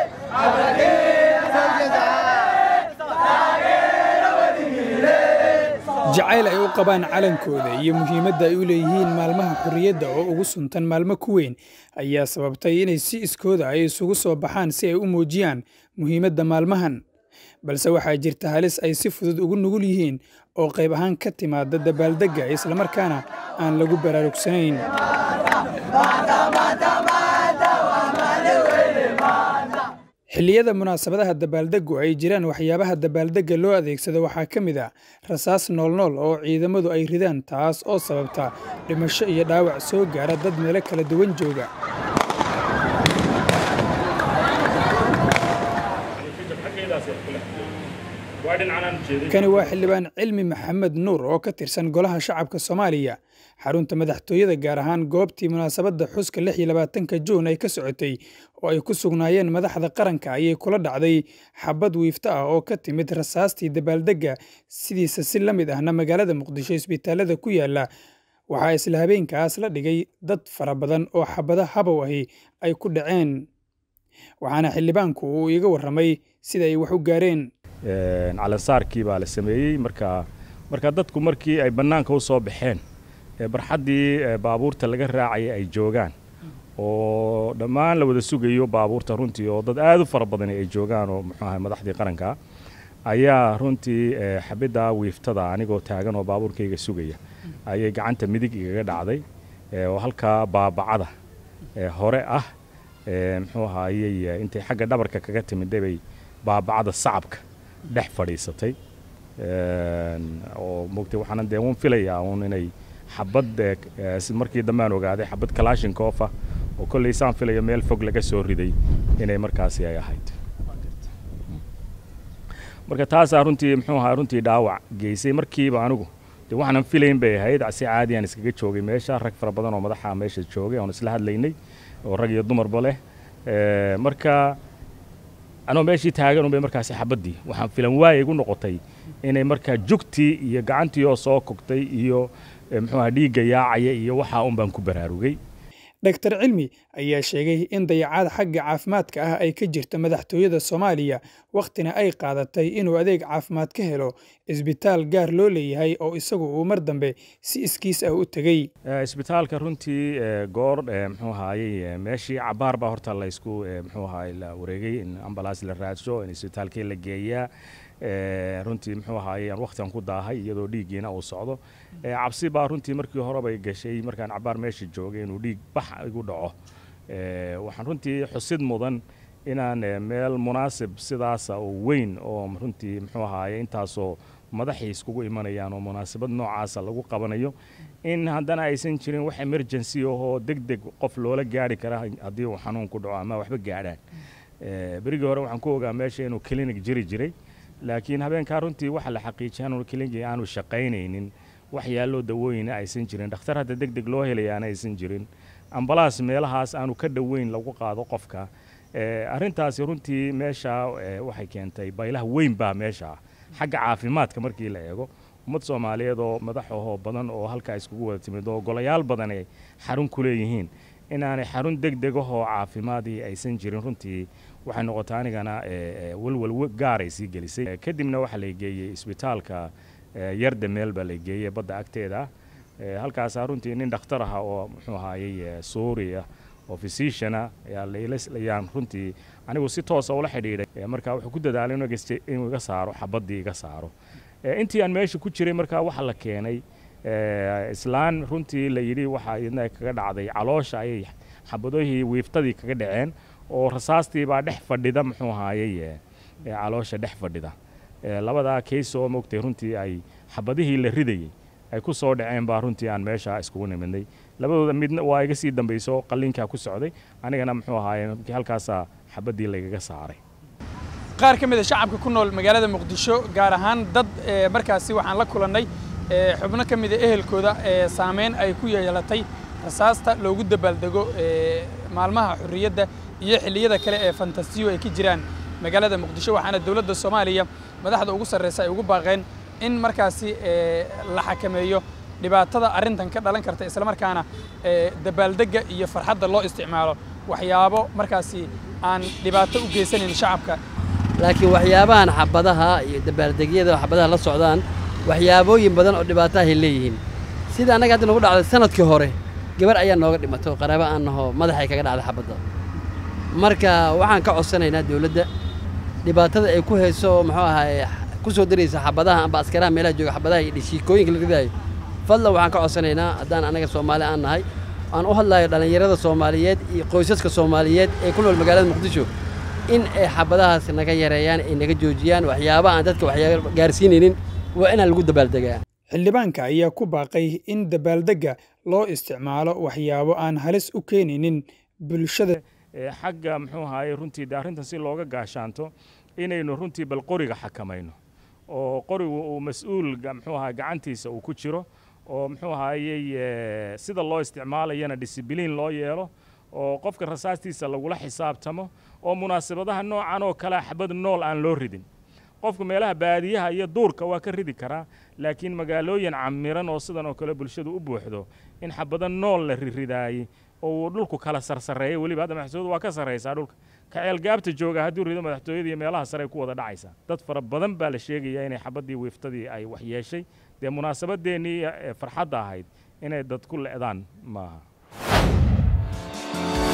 jacayl ay u qabaan calankooda iyo muhiimadda ay u leeyihiin maalmaha xorriyadda oo ugu suntan maalmo ku weyn ayaa sababtay inay si iskooda ay isugu soo baxaan si ay u muujiyaan muhiimadda maalmahan balse waxaa jirta halis ay si fudud ugu nugul yihiin oo qayb ahaan ka timaada dabaaldegga islamarkaana aan lagu baraarugsanayn xilliyada munaasabadaha dabaaldeggu ay jiraan waxyaabaha dabaaldegga loo adeegsado waxaa ka mid ah rasaas noolnool oo ciidamadu ay ridaan taas oo sababta dhimasho iyo dhaawac soo gaara dad meelo kala duwan jooga kani waa xildhibaan cilmi maxamed nuur oo ka tirsan golaha shacabka soomaaliya xarunta madaxtooyada gaar ahaan goobtii munaasabadda xuska lix iyo labaatanka juun ay ka socotay oo ay ku sugnaayeen madaxda qaranka ayay kula dhacday xabad wiifto ah oo ka timid rasaastii dabaaldegga sidiisa si la mid ahna magaalada muqdisho isbitaalada ku yaala waxaa isla habeenkaas la dhigay dad fara badan oo xabado habow ahi ay ku dhaceen waxaana xildhibaanku uu iiga warramay sida ay wax u gaareen calansaarkii baa la sameeyey marka marka dadku markii ay bannaanka u soo baxeen barxaddii baabuurta laga raacaya ay joogaan oo dhammaan la wada sugayo baabuurta runtii oo dad aad u fara badani ay joogaan oo muxuu ahay madaxdii qaranka ayaa runtii xabidda wiiftada anigoo taagan oo baabuurkayga sugaya ayay gacanta midig igaga dhacday oo halkaa baabacada hore ah muxuu ahaayey intay xagga dhabarka kaga timidday bay baabacada sacabka dhex fadhiisatay oo mogtay waxaana dee uun filayaa uun inay xabad markii dambe aan ogaaday xabad kalashinkofa oo kolley saan filayo meel fog laga soo riday inay markaasi ay ahayd marka taasaa runtii muxuu ahaa runtii dhaawac geysay markiiba anigu dee waxaanan filayn bay ahayd si caadi aan iskaga joogay meesha rag fara badan oo madaxa meesha joogay oon isla hadlaynay oo rag iyo dumarba leh marka anoo meeshii taagan unbay markaasi xabaddii waxaan filan waayay igu noqotay inay markaa jugtii iyo gacantii oo soo kogtay iyo muxuuaha dhiigga yaacaya iyo waxaa un baan ku baraarugay dhaktar cilmi ayaa sheegay in dayacaad xagga caafimaadka ah ay ka jirta madaxtooyada soomaaliya wakhtina ay qaadatay inuu adeeg caafimaad ka helo isbitaal gaar loo leeyahay oo isagu uu mar dambe si iskiis ah u tegey isbitaalka runtii goor muxuu ahaayey meeshii cabaar baa horta laysku muxuu ahaay la wareegay in ambalaas la raadsho in isbitaalkii la geeyaa runtii muxuu ahaayey aan wakhtigan ku daahay iyadoo dhiiggiina uu socdo cabsi baa runtii markii horebay gashay markaan cabaar meesha joogay inuu dhiig bax igu dhaco waxaan runtii xusid mudan inaan meel munaasib sidaasa oo weyn oo runtii muxuu ahaaye intaasoo madaxii iskugu imanayaan oo munaasabad noocaasa lagu qabanayo in haddana aysan jirin wax emergency ahoo deg deg qof loola gaari kara haddii uu xanuun ku dhaco ama waxba gaadhaan berigii hore waxaan ku ogaa meesha inuu clinic jiri jiray laakiin habeenkaa runtii waxa la xaqiijiyay inuu clinic aanu shaqaynaynin wax yaalloo dawooyina aysan jirin dhakhtar hadda deg deg loo helayaana aysan jirin ambalaas meelahaas aanu ka dhoweyn lagu qaado qofka arrintaasi runtii meesha waxay keentay baylaha weyn baa meesha xagga caafimaadka markii la eego ummad soomaaliyeed oo madaxahoo badan oo halkaa iskugu wada timid oo golayaal badan ay xarun ku leeyihiin inaanay xarun deg degahoo caafimaadii aysan jirin runtii waxay noqotay anigana walwal gaaray sii gelisay kadibna waxaa la geeyey isbitaalka yarda meel baa la geeyey badda agteeda halkaasaa runtii nin dhakhtar aha oo muxuu ahaayey suuriya oo physiciana ayaan runtii anigu si toosa ula xidhiidhay marka wuxuu ku dadaalay inuu iga saaro xabaddii iga saaro intii aan meesha ku jiray markaa waxa la keenay islaan runtii la yidhi waxa iyadna kaga dhacday caloosha ayay xabadoohii wiiftadii kaga dhaceen oo rasaastii baa dhex fadhida muxuu ahaayey caloosha dhex fadhida labadaa keys oo mogtay runtii ay xabadihii la ridayey ay ku soo dhaceen baa runtii aan meesha iskugu nimidnay labadooda midna waa iga sii dambayso qalliinkaa ku socday anigana muxuu ahaaye halkaasaa xabaddii laygaga saaray qaar ka mid a shacabka ku nool magaalada muqdisho gaar ahaan dad markaasi waxaan la kulannay xubno ka mida ehelkooda saameyn ay ku yeelatay rasaasta loogu dabaaldego maalmaha xorriyadda iyo xilliyada kale ee fantasiyo ay ka jiraan magaalada muqdisho waxaana dowladda soomaaliya madaxda ugu sarreysa ay ugu baaqeen in markaasi la xakameeyo dhibaatada arrintan ka dhalan karta islamarkaana dabaaldegga iyo farxadda loo isticmaalo waxyaabo markaasi aan dhibaato u geysanayn shacabka laakiin waxyaabahan xabadaha iyo dabaaldegyada xabadaha la socdaan waxyaabooyin badan oo dhibaatahay leeyihiin sida annaga hadda nagu dhacday sanadkii hore gabar ayaa nooga dhimato qaraabo aan naho madaxay kaga dhacday xabadda marka waxaan ka codsanaynaa dawladda dhibaatada ay ku hayso muxuu ahaay ku soo daraysa xabadaha amba askaraha meelaha jooga xabadaha iyo dhishiikooyinka la ridaayo fadlan waxaan ka codsanaynaa haddaan annaga soomaali aan nahay aan u hadlayo dhallinyarada soomaaliyeed iyo qoysaska soomaaliyeed ee ku nool magaalada muqdisho in ay xabadahaas naga yareeyaan ay naga joojiyaan waxyaabaha aan dadka waxyaaba gaarsiinaynin waa inaan lagu dabaaldegaa xildhibaanka ayaa ku baaqay in dabaaldegga loo isticmaalo waxyaabo aan halis u keenaynin bulshada xagga muxuu ahaye runtii de arrintan si looga gaashaanto inaynu runtii bal qoriga xakamayno oo qorigu uu mas-uul muxuu ahaa gacantiisa uu ku jiro oo muxuu ahaayey sida loo isticmaalayana disibiliin loo yeelo oo qofka rasaastiisa lagula xisaabtamo oo munaasabadaha noocan oo kale xabad nool aan loo ridin qofku meelaha baadiyaha iyo duurka waa ka ridi karaa laakiin magaalooyin camiran oo sidan oo kale bulshadu u buuxdo in xabado nool la riridaayey oo uu dhulku kala sarsareeyo weliba hadda madaxtooyadu waa ka sarraysaa dhulka kaceelgaabta jooga hadduu rido madaxtooyada iyo meelaha sare ku wada dhacaysaa dad fara badan baa la sheegayaa inay xabaddii wiiftadii ay wax yeeshay dee munaasabadeennii farxadda ahayd inay dad ku le'daan maaha